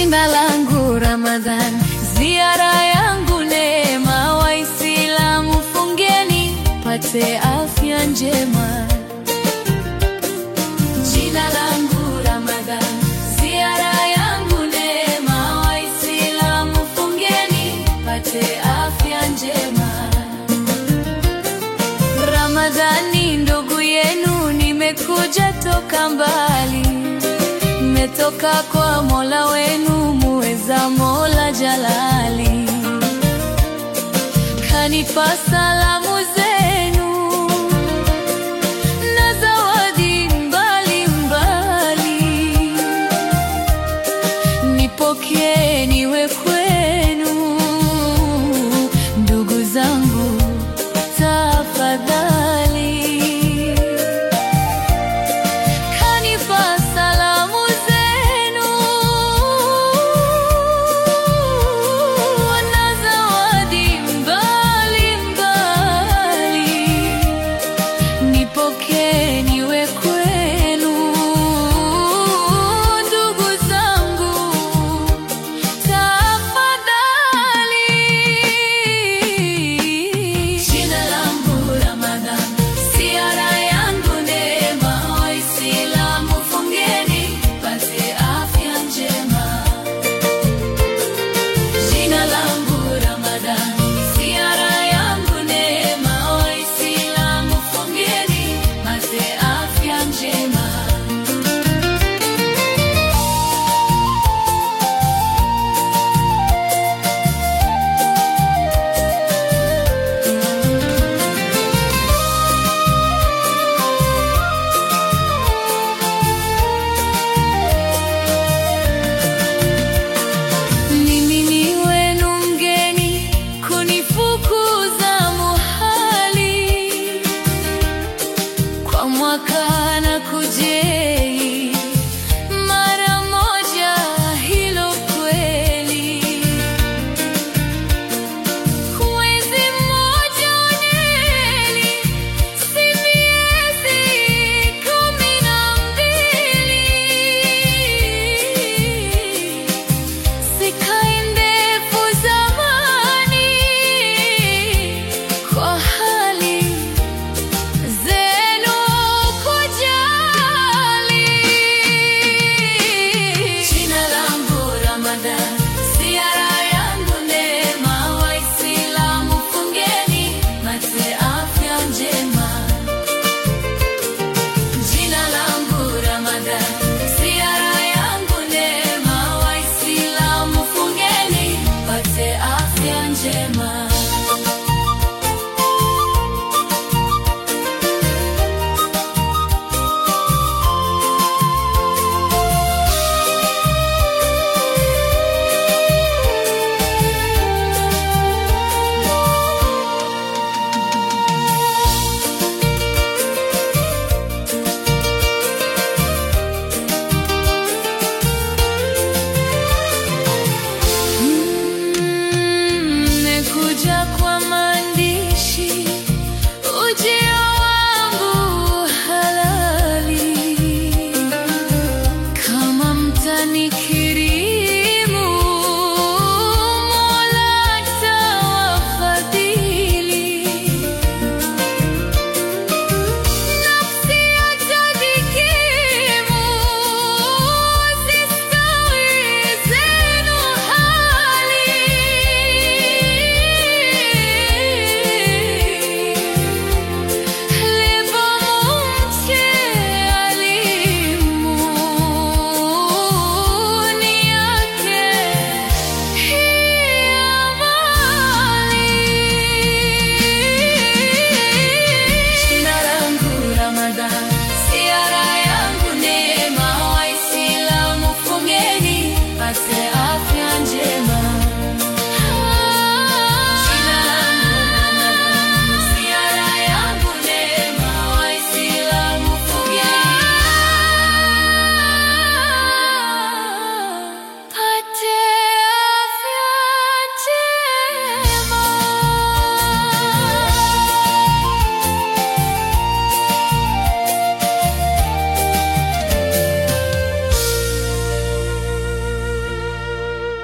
Jina langu Ramadhan, ziara yangu neema. Waislamu fungeni, pate afya njema. Jina langu Ramadhan, ziara yangu neema. Waislamu fungeni, pate afya njema. Ramadhani ndugu yenu, nimekuja toka mbali, nimetoka kwa Mola wenu muweza, Mola Jalali kanipa salamu zenu na zawadi mbalimbali, nipokee niwe kwenu, ndugu zangu tafadhali. Kanipa salamu zenu na zawadi mbalimbali,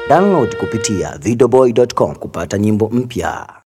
Download kupitia videoboy.com kupata nyimbo mpya.